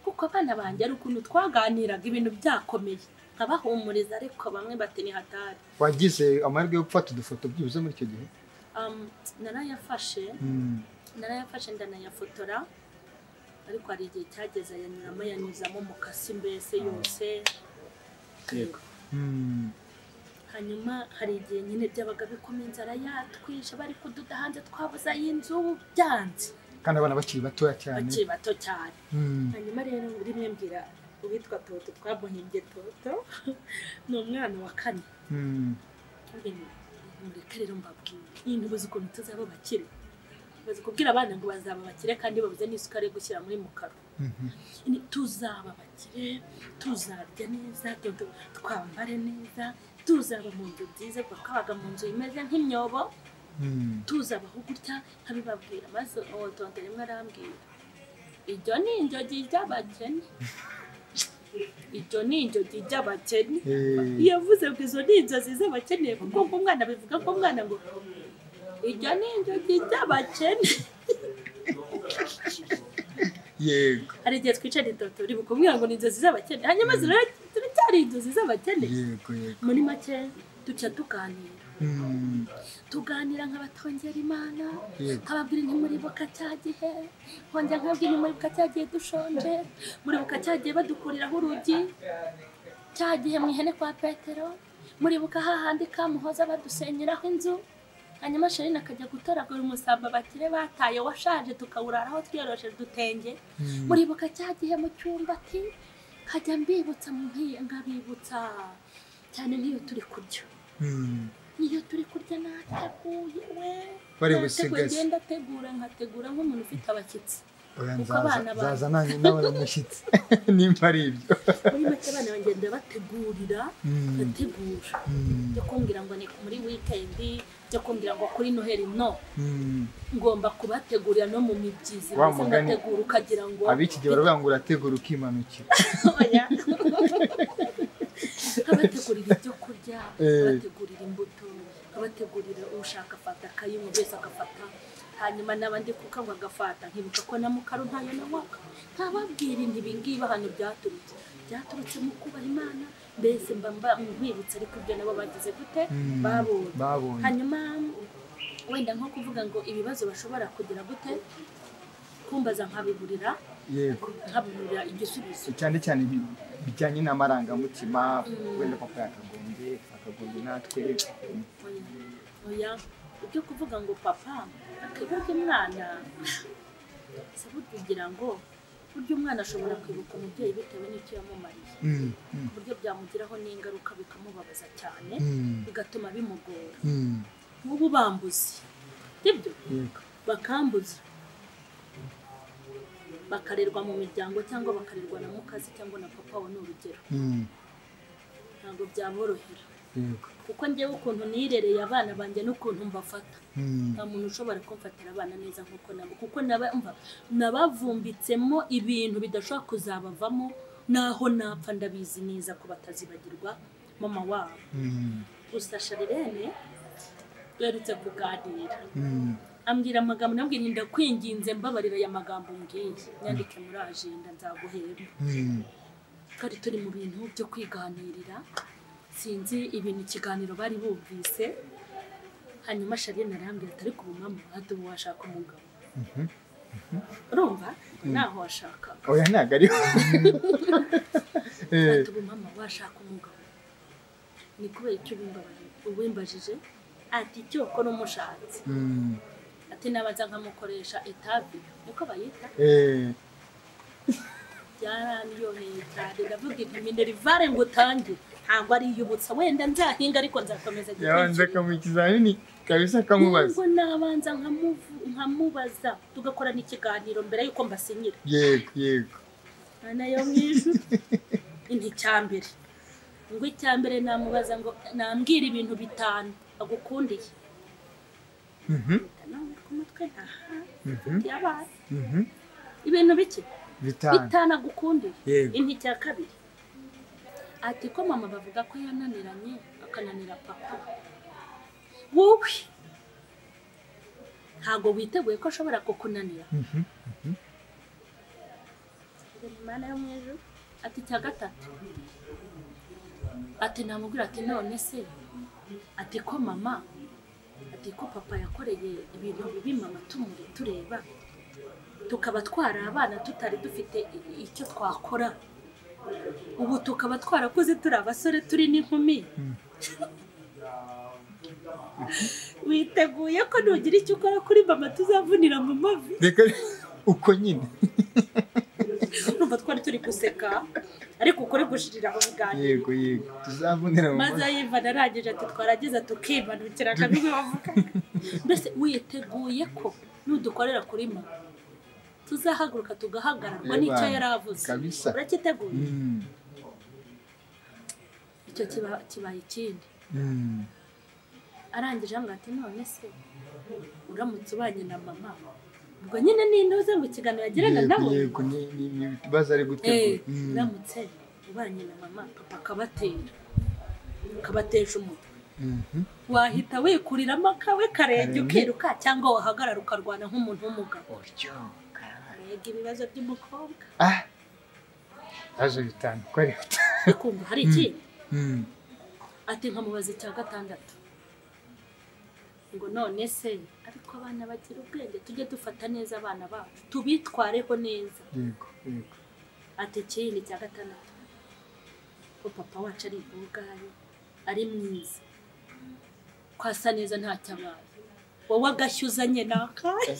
kuko abana banjye ari ukuntu twaganiraga ibintu byakomeye nkabahumuriza ariko bamwe bati ni hatari
wagize amahirwe yo gufata udufoto byibuze muri icyo gihe
Um, narayafashe
Mm.
narayafashe ndanayafotora ariko hari igihe cyageze ayanyuramo yanyuzamo mukasi mbese yose
Yego. Mm.
hanyuma hari igihe nyine byabaga bikomeye inzara yatwishe bari kududa hanze twabuze ay'inzu byanze
kandi abana bakiri batoya cyane
bakiri bato cyane
Mm.
hanyuma rero rimwe mbwira uwitwa toto twamuhimbye toto ni umwana wa kane
Mm.
mureka rero mbabwire iyi ntubuze ukuntu tuzaba abakire bazi kubwira abana ngo bazaba abakire kandi babuze n'isukari yo gushyira muri mukaro
Mhm.
Ni- tuzaba abakire tuzarya neza tu- tu- twambare neza tuzaba mu nzu nziza kuko twabaga mu nzu imeze nk'imyobo
Mm.
tuzabaho gutya nkabibabwira maze uwo tonto rimwe arambwira ibyo ni injogi ry'abakene ibyo ni injogi ry'abakene
Eh.
yavuze ngo izo ni inzozi z'abakene kuko ngo umwana bivuga ko umwana ngo ibyo ni injogi ry'abakene
yego
hari igihe twicara itoto ribuka umwana ngo ni inzozi z'abakene hanyuma zira- ziracyari inzozi z'abakene
yego yego
muri make duca tuganira
Mm.
tuganira nk'abatongera imana
Yego.
nkababwira ntimuribuka cya gihe nkongera nkababwira ntimuribuka cya gihe dushonje muribuka cya gihe badukuriraho urugi cya gihe mu ihene kwa petero muribuka hahandi kamuhoza badusenyeraho inzu hanyuma sherine akajya gutoragura umusamba bakire bataye washaje tukawuraraho twiyorosheje udutenge
Mm.
muribuka cya gihe mu cyumba ati nkajya mbibutsa nkiye nkabibutsa cyane nk'iyo turi kurya
Mm.
niyo turi kurya nateguye we
Bari
Nateguye,
busigaze.
ngenda ategura nkategura nk'umuntu ufite abashyitsi
Oya,
Uko
nzaza
abana ba-
nzaza nanjye nawe umushyitsi nimba ari ibyo
muri make abana bagenda bategurira
Mm.
bategura
Mm.
byo kumbwira ngo ni muri wikendi byo kumbwira ngo kuri noheli no
Mm.
ngomba kubategurira no mu mibyizi
Wa
maze
mugani.
ngategura ukagira ngo
ab'iki gihe baravuga ngo urategura ukimanukira
Oya. nkabategurira ibyo kurya
Eh.
nkabategurira imbuto nkabategurira ushaka afata akayi umuntu wese agafata hanyuma n'abandi kuko ngo agafata nkibuka ko na mukaro ntayo nawaga ntababwira inti ibingibi hano byaturutse byaturutse mu kubaha imana mbese mba mba nkwibutsa ariko ibyo nabo bagize gute
Mm.
babonye
babonye
hanyuma wenda nko kuvuga ngo ibibazo bashobora kugira gute kumbaza nkabiburira
yego
nkabiburira igisubizo
cyane cyane ibi- bijyanye n'amarangamutima wenda papa yakagombye akagombye natwe Mm.
oya ibyo kuvuga ngo papa akibuka umwana si kugira ngo burya umwana ashobora kwibuka umubyeyi bitewe n'icyo yamumariye
Mm. Mm.
ku buryo byamugiraho n'ingaruka bikamubabaza cyane
Mm.
bigatuma bimugora
Mm.
nk'ubu bambuze ibyo
yego
bakambuza bakarerwa mu miryango cyangwa bakarerwa na mukazi cyangwa na papa we ni urugero
Mm.
ntabwo byaborohera
yego
kuko njyewe ukuntu nirereye abana banjye n'ukuntu mbafata
Mm.
nta muntu ushobora kumfatira abana neza nk'uko nabo kuko naba- mva- nabavumbitsemo ibintu bidashobora kuzabavamo naho napfa ndabizi neza ko batazibagirwa mama wabo
Mm.
gusa sharirene duherutse kuganira
Mm.
ambwira amagambo nabwira ndakwinginze mbabarira aya magambo mbwiye nyandike muri ajenda nzaguhemba
Mm.
twari turi mu bintu byo kwiganirira sinzi ibintu ikiganiro bari bumvise hanyuma shariyene arambwira ati ariko ubu mama wahati ubu washaka umugabo
Mhm.
urumva naho washaka
oya ntabwo ariho Eh,
ati ubu mama bashaka umugabo ni kubera icyo bimbabaje uwimbajije ati icyo ko n'umushatse
Mm.
ati nabanza nkamukoresha etabi niko bayita
Eh,
byaraniyoneye cyane ndavuga inti minerivare ngo utange ntabwo ari iy'ubutsa wenda nzahinga ariko nzakomeza
yabanza
igitekerezo
akamuha ikizamini kabisa akamubaza
nubwo nabanza nkamuvu- nkamubaza tugakora n'ikiganiro mbere y'uko mbasinyira
yego yego
nayo mu ijwi inti cya mbere ngo icya mbere namubaza ngo nambwira ibintu bitanu agukundiye
Mhm,
Mpita nawe ku mutwe ntaha
mhm,
yabaye
mhm.
ibintu bike
bitanu
bitana agukundiye
Yego.
inti cya kabiri ati ko mama bavuga ko yananiranye akananira papa wowe ntabwo witeguye ko ashobora kukunanira
Mhm,
Imana yo mu ijuru. ati cya gatatu ati namubwira ati none se ati ko mama ati ko papa yakoreye ibintu bibi mama tumuri tureba tukaba twari abana tutari dufite i- icyo twakora ubu tukaba twarakuze turi abasore turi n'inkumi
Mm.
witeguye ko nugira icyo ukora kuri mama tuzavunira mu mavi
reka uko nyine
urumva twari turi guseka ariko ukore gushirira mu biganiro
yego yego tuzavunira mu
maze ayiva narangije ati twarageze tukimanukira akabibi bavuga mbese witeguye ko nudukorera kuri mama tuzahaguruka tugahagararwa
Eba,
n'icyo yari avuze
kabisa.
uracyiteguye
Mm,
icyo kiba- kibaye ikindi
mm.
arangije ambwira ati none se uramutse ubanye na mama ubwo nyine ni intuze mu kiganiro yagirana
yego
nabo
yego ni- ni- ni ibibazo ari
Eh,
gutegura Mm,
uramutse ubanye na mama papa akabatera akabatesha umutwe
mhm.
wahita wikuriramo akawe karenga
Karenge.
ukiruka cyangwa wahagarara ukarwana nk'umuntu w'umugabo
uryoka
rega ibibazo by'umukobwa
ah ibibazo bitanu uko ari bitanu
bikumva hari ikindi
Mm,
ati nkamubaza icya gatandatu ngo none se ariko abana bagira ubwenge tujye dufata neza abana bacu tubitwareho neza
yego yego
ati ikindi cya gatandatu ko papa wacu ari ubwayo ari mwiza ko asa neza ntacyo abaye wowe agashya uzanye ni akahe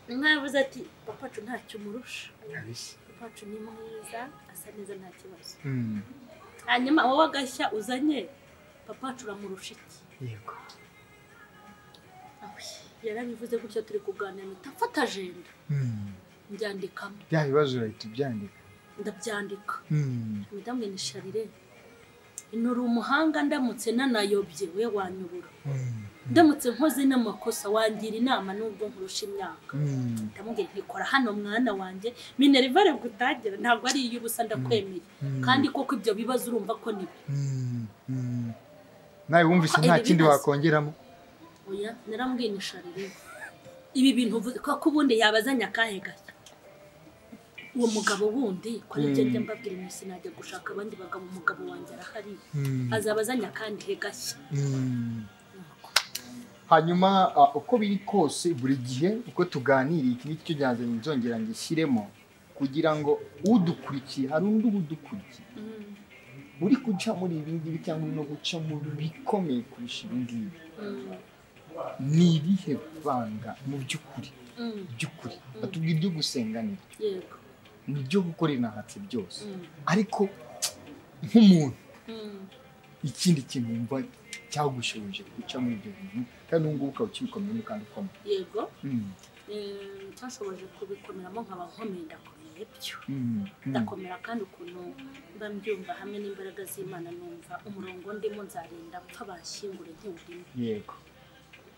mwabuze ati papa wacu ntacyo umurusha
kabisa
papa wacu ni mwiza asa neza nta kibazo
Mm,
hanyuma wowe agashya uzanye papa wacu uramurusha iki
yego
Awe, yarabivuze gutya turi kuganira mpita mfata ajenda
Mm,
mbyandikamo
bya bibazo urahita ubyandika
ndabyandika
Mm,
madamu ni sharire nuri umuhanga ndamutse nanayobye we wanyobora
mm,
ndamutse nkoze n'amakosa wangira inama nubwo nkurusha imyaka
mm,
ndamubwira ntikora hano mwana wanjye minerivare gutangira ntabwo ari iy'ubusa ndakwemeye
Mm.
kandi koko ibyo bibazo urumva ko ni byo
mm, mm. nawe wumvise
Ah,
nta
ibi
kindi
bibazo.
wakongeramo
oya narambwiye ni sharire ibi bintu uvuze kuko ubundi yabazanye akahe gashya uwo mugabo wundi kora ibyo
Mm.
njya mbabwira iminsi najya gushaka abandi bagabo umugabo wanjye arahari
Mm,
azaba azanye akandi he gashya
mm. hanyuma ah, uko biri kose buri gihe uko tuganiriye iki ngiki cyo byanzanye nzongera ngishyiremo kugira ngo udukurikiye hari undi uba udukurikiye
Mm.
uri guca muri ibi ngibi cyangwa uri no guca mu bikomeye kurusha ibi ngibi
Mm.
ni irihe vanga mu by'ukuri
Mm.
by'ukuri batubwira ibyo gusenga ni ibyo
yego
ni ibyo gukora inahatse byose
Mm.
ariko nk'umuntu
Mm.
ikindi kintu wumva cyagushoboje guca muri ibyo bintu kandi ubu ngubu ukaba ukibikomeyemo kandi ukomeye
yego
Mm,
Eh, cyashoboje kubikomeramo nkaba nkomeye ndakomeye byo
mm, mm.
ndakomera kandi ukuntu mba mbyumva hamwe n'imbaraga z'imana numva umurongo ndimo nzarinda mpfa bashyingure ntiwurimo
yego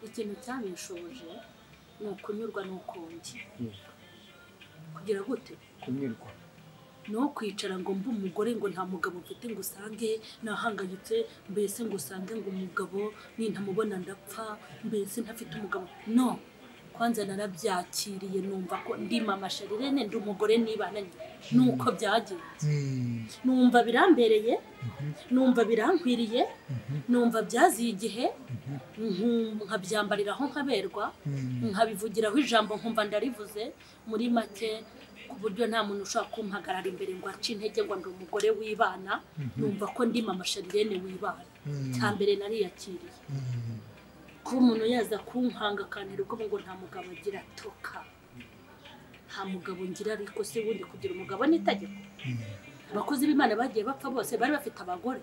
ikintu cyabishoboje ni ukunyurwa n'ukundi
yego
kugira gute
kunyurwa
ni uwo kwicara ngo mbe umugore ngo nta mugabo mfite ngo usange nahangayitse mbese ngo usange ngo umugabo nintamubona ndapfa mbese ntafite umugabo no kwanza narabyakiriye numva ko ndi mama sharirene ndi umugore nibananye nuko byagenze numva birambereye numva birankwiriye numva byaziye igihe nku- nkabyambarira aho nkaberwa nkabivugiraho ijambo nkumva ndarivuze muri make ku buryo nta muntu ushobora kumpagarara imbere ngo ace intege ngo ndi umugore w'ibana numva ko ndi mama sharirene w'ibana cya mbere nariyakiriye ko umuntu yaza kunkanga akantera ubwoba ngo nta mugabo agira atoka nta mugabo ngira ariko se ubundi kugira umugabo ni itegeko abakozi b'imana bagiye bapfa bose bari bafite abagore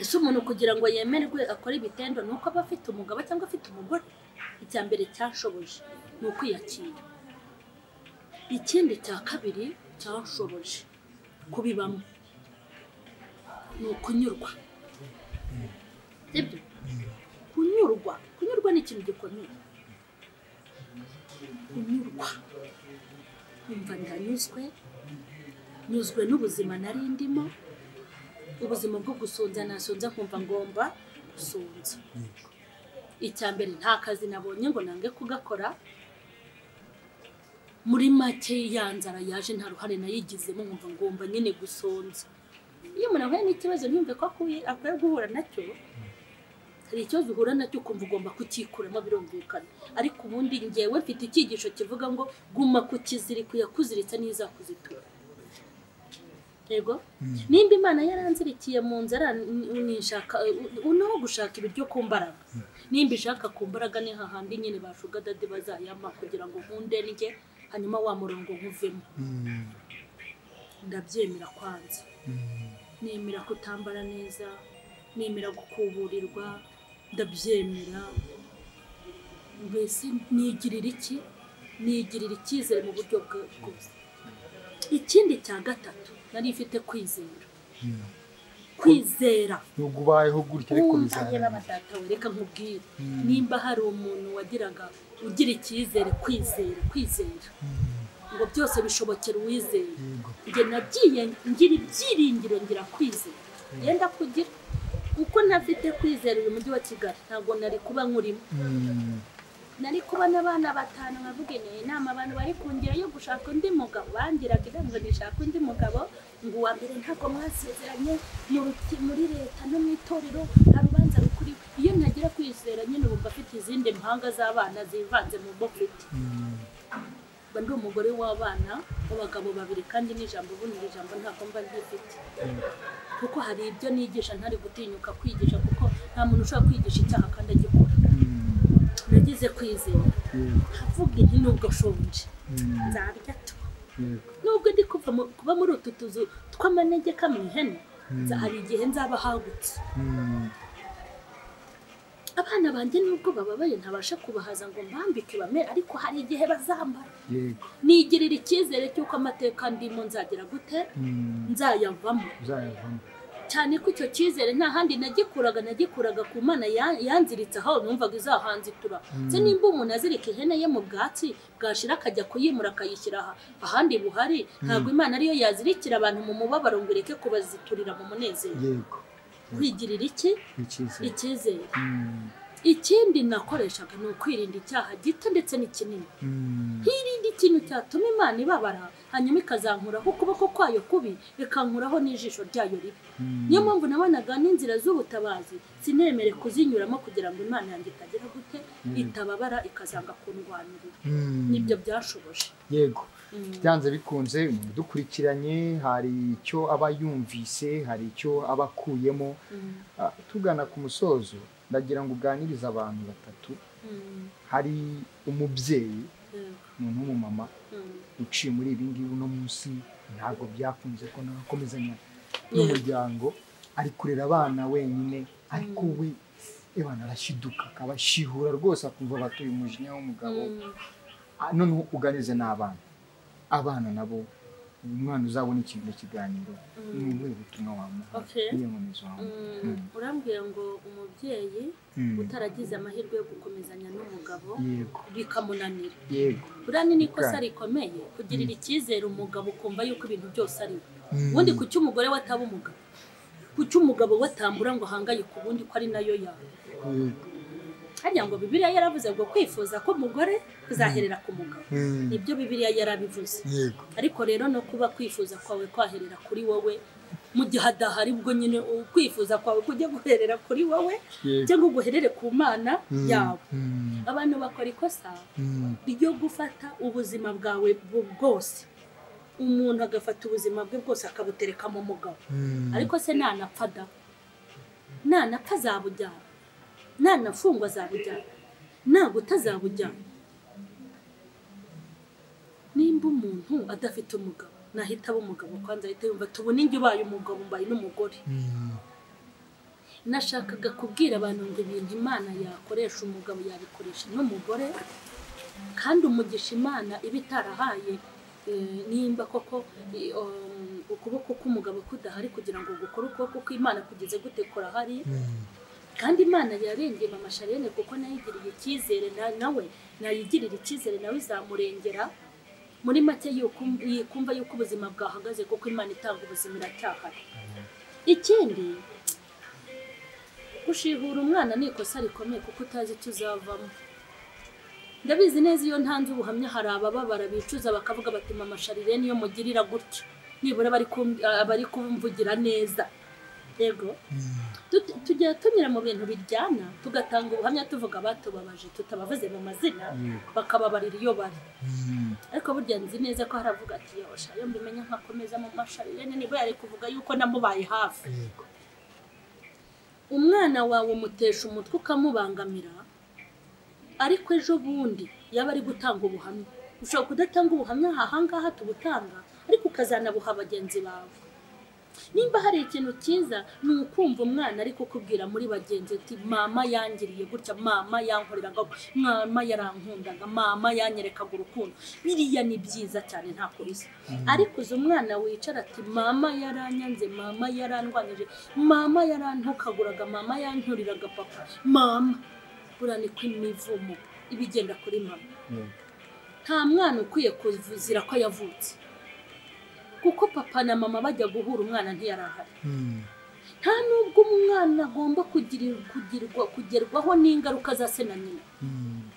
ese umuntu kugira ngo yemerwe akore ibitendo ni uko aba afite umugabo cyangwa afite umugore icya mbere cyashoboje ni ukwiyakira ikindi cya kabiri cyashoboje kubibamo ni ukunyurwa sibyo kunyurwa kunyurwa ni ikintu gikomeye kunyurwa kumva ndanyuzwe nyuzwe n'ubuzima nari ndimo ubuzima bwo gusonza nasonza nkumva ngomba gusonza icya mbere nta kazi nabonye ngo nange kugakora muri make ya nzara yaje nta ruhare nayigizemo nkumva ngomba nyine gusonza iyo umuntu ahuye n'ikibazo ntiyumve ko akuye- akwiye guhura nacyo hari ikibazo uhura nacyo ukumva ugomba kukikuramo birumvikana ariko ubundi ngewe mfite icyigisho kivuga ngo guma ku kiziriko yakuziritse niyo izakuzitura yego nimba imana yaranzirikiye mu nzara nishaka niho gushaka ibiryo ku mbaraga nimba ishaka ku mbaraga ni hahandi nyine bashuga dade bazayama kugira ngo nkunde ndye hanyuma wa murongo nkuvemo ndabyemera kwanza nemera kutambara neza nemera gukuburirwa ndabyemera mbese nigirira iki nigirira icyizere mu buryo bwa- bwose ikindi cya gatatu nari mfite kwizera kwizera
nubwo ubayeho gutya ariko
nkumva
bizaba
batata wereka nkubwire
Mm.
nimba hari umuntu wagiraga ugira icyizere kwizera kwizera ngo byose bishobokera uwizeye njye
yego
nagiye ngira ibyiringiro ngira kwizera yenda kugira kuko ntafite kwizera uyu mujyi wa kigali ntabwo nari kuba nkurimo
Mm.
nari kubona abana batanu nkavuga ineye inama abantu bari ku ngero yo gushaka undi mugabo bangiraga inama ngo nishake undi mugabo ngo uwa mbere ntabwo mwasezeranye mu ruti- muri leta no mu itorero nta rubanza rukuriwe iyo ntagira kwizera nyine wumva afite izindi mpanga z'abana zivanze mu bo mfite
Mm.
mba ndi umugore w'abana b'abagabo babiri kandi n'ijambo ubundi iri jambo ntabwo mba ryifite kuko hari ibyo nigisha ntari gutinyuka kwigisha kuko nta muntu ushobora kwigisha icyaha kandi agikora
Mm.
nagize kwizera
Yego.
havuga inti nubwo nshonje
Mm.
nzarya tu
Yego.
nubwo ndi kuva mu- kuba muri utu tuzu tw'amanegeka mu ihene nza- hari igihe nzaba hagutse
Mm.
abana banjye nubwo bababaye ntabasha kubahaza ngo mbambike bame ariko hari igihe bazambara
Yego.
nigirira icyizere cy'uko amateka ndimo nzagera gute
Mm.
nzayavamo
uzayavamo
cyane ko icyo cyizere nta handi nagikuraga nagikuraga ku mana ya- yanziritse aho numvaga izahanzitura se nimba umuntu azirika ihene ye mu bwatsi bwashira akajya kuyimura akayishyira aha- ahandi buhari ntabwo imana ariyo yazirikira abantu mu mubabaro ngo ireke kubaziturira mu munezero
yego
kwigirira iki
icyizere
icyizere
Mm.
ikindi nakoreshaga ni ukwirinda icyaha gito ndetse n'ikinini
Mm.
hirinde ikintu cyatuma imana ibabara hanyuma ikazankuraho ukuboko kwayo kubi ikankuraho n'ijisho ryayo ribi
Mm.
niyo mpamvu nabonaga n'inzira z'ubutabazi sinemere kuzinyuramo kugira ngo imana yanjye itagera gute itababara ikazanga kundwanirira
Mm.
nibyo byashoboje
yego
Mm.
byanze bikunze umuntu udukurikiranye hari icyo aba yumvise hari icyo aba akuyemo
Mm,
Ah, tugana ku musozo ndagira ngo uganirize abantu batatu
mm,
hari umubyeyi
yego,
umuntu w'umumama
mm.
uciye muri ibi ngibi uno munsi ntabwo byakunze ko nawe akomezanya n'umuryango ari kurera abana wenyine ariko we ebana arashiduka akaba ashihura rwose akumva batuye umujinya w'umugabo
Mm,
Ah, noneho uganize n'abana abana nabo umwana uzabona ikintu mu kiganiro
Mm.
ni ubuhe butumwa wamuha
Okay.
niyo nkomezi wamuha
mm, urambwira ngo umubyeyi
Mm.
utaragize amahirwe yo gukomezanya n'umugabo
yego
bikamunanira
yego
buriya ni n'ikosa
Right.
rikomeye kugirira icyizere umugabo ukumva yuko ibintu byose ari we
Mm.
ubundi ku cy'umugore we ataba umugabo ku cy'umugabo we atambura ngo ahangayike ubundi ko ari nayo yawe
yego
harya ngo bibiriya yaravuze ngo kwifuza k'umugore kuzaherera ku mugabo
Mm.
nibyo bibiriya yarabivuze
yego
ariko rero no kuba kwifuza kwawe kwaherera kuri wowe mu gihe adahari ubwo nyine ukwifuza kwawe kujya guherera kuri wowe
Yego.
cyangwa uguherere ku mana
Mm.
yawe
Mm.
abantu bakora ikosa
Mm.
ryo gufata ubuzima bwawe bu- bwose umuntu agafata ubuzima bwe bwose akabutereka mu mugabo
Mm.
ariko se nanapfa da nanapfa azabujyana nanafungwa azabujyana naguta azabujyana nimba umuntu adafite umugabo nahita aba umugabo kwanza ahita yumva tubona inge ubaye umugabo mbaye n'umugore
Mm.
nashakaga kubwira abantu ngo ibintu imana yakoresha umugabo yabikoresha n'umugore kandi umugisha imana iba itarahaye eh, nimba koko eh, um, ukuboko k'umugabo kudahari kugira ngo gukore ukuboko kw'imana kugeze gute kurahari
Mm.
kandi imana yarengeye mama sharene kuko nayigiriye icyizere na- nawe nayigirira icyizere nawe izamurengera muri make yuko- yikumva yuko ubuzima bwahagaze kuko imana itanga ubuzima iracyahari ikindi gushihura umwana ni ikosa rikomeye kuko utazi icyo uzavamo ndabizi neza iyo ntanze ubuhamya hari abababara bicuza bakavuga bati mama sharirene iyo mugirira gutyo nibura abari kum- abari kumvugira neza yego Tut- tujya tunyura mu bintu biryana tugatanga ubuhamya tuvuga abatubabaje tutabavuze mu mazina bakababarira iyo bari
Mm.
ariko burya nzi neza ko haravuga ati yosha iyo mbimenya nkakomeza mu masharirene nibwo yari kuvuga yuko namubaye hafi
yego
umwana wawe umutesha umutwe ukamubangamira ariko ejo bundi yaba ari gutanga ubuhamya ushobora kudatanga ubuhamya ahangaha tubutanga ariko ukazanabuha bagenzi bawe nimba hari ikintu cyiza ni ukumva umwana ariko ukubwira muri bagenzi uti mama yangiriye gutya mama yankoreraga mama yarankundaga mama yanyerekaga urukundo biriya ni byiza cyane nta kurisa ariko uzi umwana wicara ati mama yaranyanze mama yarandwanyije mama yarantukaguraga mama yanturiraga papa mama buriya ni ko imivumo iba igenda kuri mama
yego.
nta mwana ukwiye kuzira ko yavutse kuko papa na mama bajya guhura umwana ntiyarahari
Mm.
nta nubwo umwana agomba kugirir- kugirwa kugerwaho n'ingaruka za se na nyina
Mm.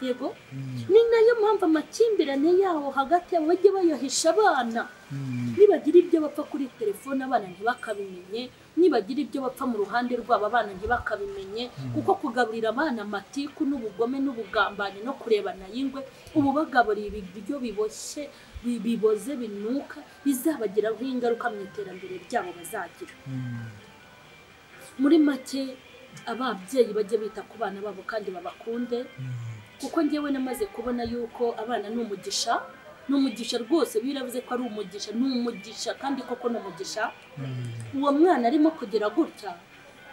yego
Mm.
ni nayo mpamvu amakimbirane yawo hagati yabo bajya bayahisha abana
Mm.
nibagira ibyo bapfa kuri telefone abana ntibakabimenye nibagira ibyo bapfa mu ruhande rwabo abana ntibakabimenye kuko kugaburira abana amatiku n'ubugome n'ubugambanyi no kurebana y'ingwe ubu bagaburira ibiryo biboshye bi- biboze binuka bizabagiraho ingaruka mu iterambere ryabo bazagira
Mm.
muri make ababyeyi bajye bita ku bana babo kandi babakunde
Mm.
kuko njyewe namaze kubona yuko abana ni umugisha ni umugisha rwose biravuze ko ari umugisha ni umugisha kandi koko ni umugisha
Mm.
uwo mwana arimo kugira gutya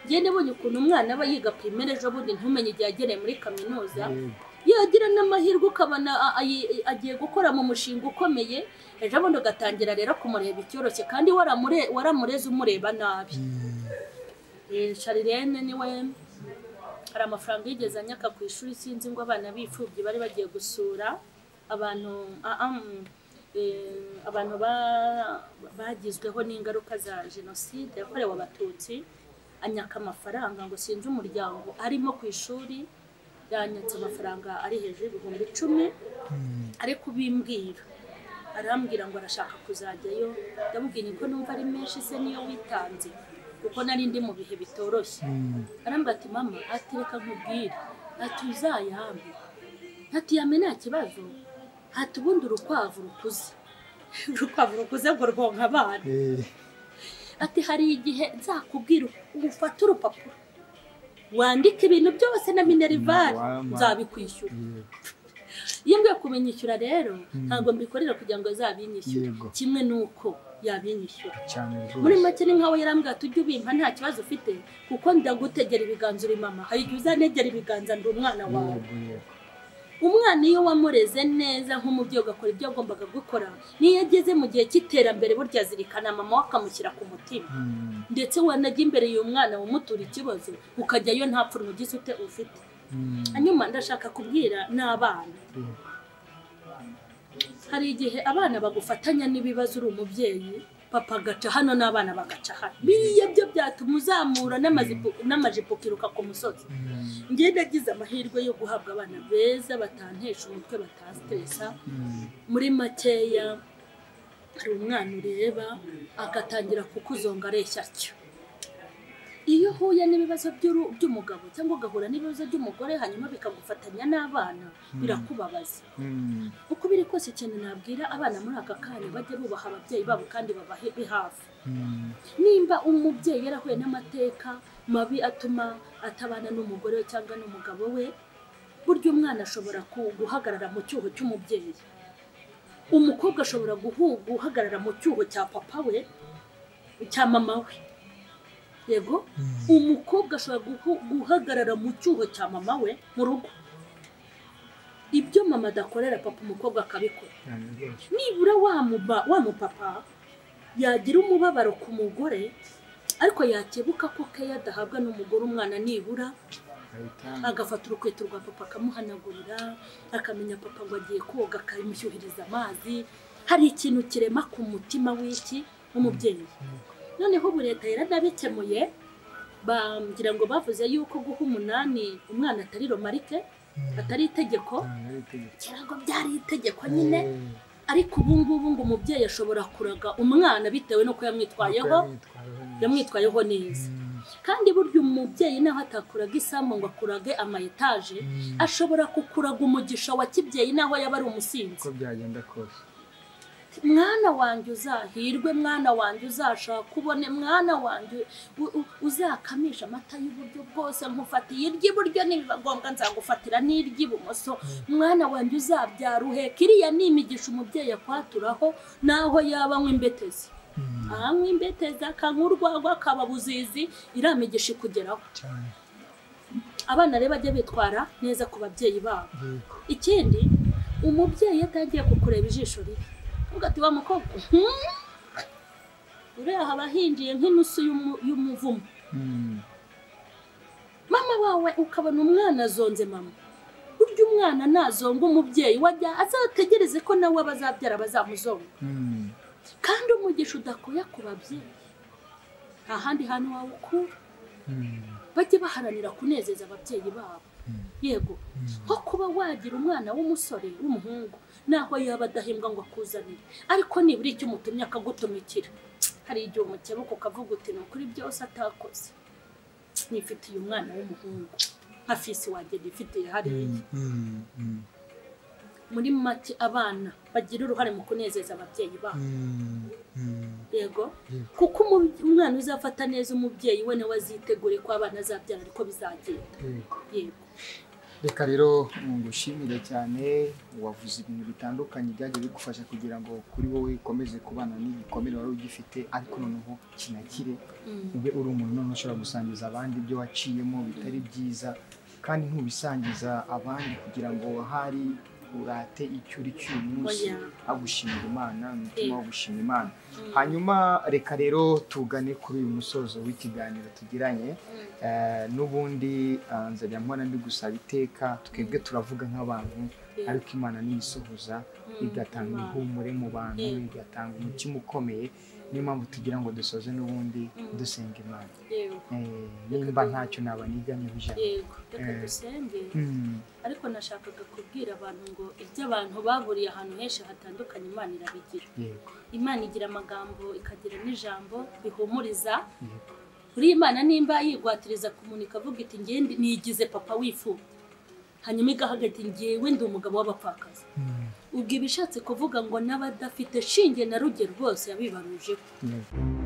njye nabonye ukuntu umwana aba yiga primere ejo bundi ntumenye igihe yagereye muri kaminuza
Yego.
yagira n'amahirwe ukabona a- ayi- agiye gukora mu mushinga ukomeye ejo bundi ugatangira rero kumureba icyoroshye kandi waramure- waramureze umureba nabi
Mm.
Eh, sharirene niwe hari amafaranga yigeze anyaka ku ishuri sinzi ngo abana b'imfubyi bari bagiye gusura abantu ah, ah, mm, eh, abantu ba- bagizweho n'ingaruka za jenoside yakorewe abatutsi anyaka amafaranga ngo sinzi umuryango arimo ku ishuri yanyatse amafaranga ari hejuru y'ibihumbi icumi
Mm.
ariko ubimbwira arambwira ngo arashaka kuzajyayo ndamubwira ko numva ari menshi se niyo witanze kuko nari ndi mu bihe bitoroshye
Mm.
arambwira ati mama ati reka nkubwire ati uzayambe ati yame nta kibazo ati ubundi urukwavu rukuze urukwavu rukuze ngo rwonka abana
Eh.
ati hari igihe nzakubwira ufata urupapuro wandika ibintu byose na minerivare
Wama.
nzabikwishyura
Yego.
iyo mbiye kubinyishyura rero ntabwo mbikorera kugira ngo azabinyishyure
Yego.
kimwe n'uko yabinyishyura
cyane
muri
rwose
make ni nkaho yarambwira ati ujye ubimpa nta kibazo ufite kuko ndagutegera ibiganza uri mama hari igihe uzanegera ibiganza ndi umwana wawe
Yego, yego.
umwana iyo wamureze neza nk'umubyeyi ugakora ibyo yagombaga gukora n'iyo ageze mu gihe cy'iterambere burya zirikana mama we akamushyira ku mutima
Mm.
ndetse wanajya imbere y'uyu mwana umutura ikibazo ukajyayo nta pfunwe ugize ute ufite
Mm.
hanyuma ndashaka kubwira n'abana
Yego.
hari igihe abana bagufatanya n'ibibazo uri umubyeyi papa agaca hano n'abana bagaca hano biriya byo byatuma uzamura n'amazipo- n'amajipo ukiruka ku musozi njye nagize amahirwe yo guhabwa abana beza batantesha umutwe batasitesa muri makeya hari umwana ureba agatangira kukuzonga areshya atyo iyo uhuye n'ibibazo by'uru- by'umugabo cyangwa ugahura n'ibibazo by'umugore hanyuma bikagufatanya n'abana birakubabaza uko biri kose ikintu nabwira abana muri aka kanya bajya bubaha ababyeyi babo kandi babahe hafi nimba umubyeyi yarahuye n'amateka mabi atuma atabana n'umugore we cyangwa n'umugabo we burya umwana ashobora ku- guhagarara mu cyuho cy'umubyeyi umukobwa ashobora guhu- guhagarara mu cyuho cya papa we cya mama we yego umukobwa ashobora guhu- guhagarara mu cyuho cya mama we mu rugo ibyo mama adakorera papa umukobwa akabikora nibura wa muba- wa mupapa yagira umubabaro ku mugore ariko yakebuka ko keya adahabwa n'umugore umwana nibura agafata urukweto rwa papa akamuhanagurira akamenya papa ngo agiye koga akamushyuhiriza amazi hari ikintu kirema ku mutima w'iki w'umubyeyi noneho ubu leta yaranabikemuye bambwira ngo bavuze yuko guha umunani umwana atari romarike atari itegeko kera ngo byari itegeko nyine ariko ubu ngubu ngo umubyeyi ashobora kuraga umwana bitewe n'uko yamwitwayeho yamwitwayeho neza kandi burya umubyeyi naho atakuraga isambu ngo akurage amayetaje ashobora kukuraga umugisha wa kibyeyi naho yaba ari umusinzi
uko byagenda kose
mwana wanjye uzahirwe mwana wanjye uzashaka ubone mwana wanjye u- u- uzakamisha amata y'uburyo bwose nkufatiye iry'iburyo nibiba ngombwa nzagufatira n'iry'ibumoso mwana wanjye uzabyara uheka iriya ni imigisha umubyeyi akwaturaho n'aho yaba anywa imbetezi anywa imbetezi akanywa urwagwa akaba buzizi iriya migisha ikugeraho
cyane
abana rero bajya bitwara neza ku babyeyi babo
yego
ikindi umubyeyi iyo atagiye kukureba ijisho ribi uvuga ati wa mukobwa hmm? uriya haba hinjiye nk'inusu y'umu- y'umuvumo
Mm,
mama wawe ukabona umwana azonze mama burya umwana nazonga umubyeyi wajya azategereze ko nawe abazabyara bazamuzonga
mm,
kandi umugisha udakuye ku babyeyi nta handi hantu wawukura
mm,
bajye baharanira kunezeza ababyeyi babo yego nko kuba wagira umwana w'umusore w'umuhungu naho yaba adahembwa ngo akuzanire ariko nibura icyo umutumye akagutumikira hari igihe umukebuka ukavuga uti ni ukuri byose atakoze nifitiye umwana w'umuhungu nka fisi wanjye nifitiye hariya
mm, mm, mm,
muri make abana bagira uruhare mu kunezeza ababyeyi babo
mm, mm,
yego
yego
kuko umubye- umwana uzafata neza umubyeyi we nawe azitegure ko abana azabyara ariko bizagenda
yego
yego
reka rero ngushimire cyane wavuze ibintu bitandukanye byagiye bigufasha kugira ngo kuri wowe ukomeze kubana n'igikomere wari ugifite ariko noneho kinakire
Mm.
ube uri umuntu noneho ushobora gusangiza abandi ibyo waciyemo bitari byiza kandi ntubisangiza abandi kugira ngo hari urate icyo uri cy'uyu munsi
Oya.
agushimira imana umutima
Eh.
wo gushima imana
Mm.
hanyuma reka rero tugane kuri uyu musozo w'ikiganiro tugiranye
Mm.
Eh, n'ubundi ah, nzajya mpora mbigusaba iteka twebwe turavuga nk'abantu
Yeah.
ariko imana niyisohoza igatanga
Imana.
ihumure mu bantu
Yeah.
igatanga umutima ukomeye niyo mpamvu tugira ngo dusoze n'ubundi dusenga imana
yego
Eh, nimba ntacyo naba nigamyeho ijana
yego reka
Eh.
dusenge
Mm,
ariko nashakaga kubwira abantu ngo ibyo abantu baburiye ahantu henshi hatandukanye imana irabigira
yego
imana igira amagambo ikagira n'ijambo rihumuriza
yego
buriya imana nimba yigwatiriza kumuntu ikavuga iti ngewe ndi- nigize papa w'ifu hanyuma igahaga iti ngewe ndi umugabo w'abapfakazi ubwo iba ishatse kuvuga ngo n'abadafite shinge na rugero rwose yabibarujeho
yego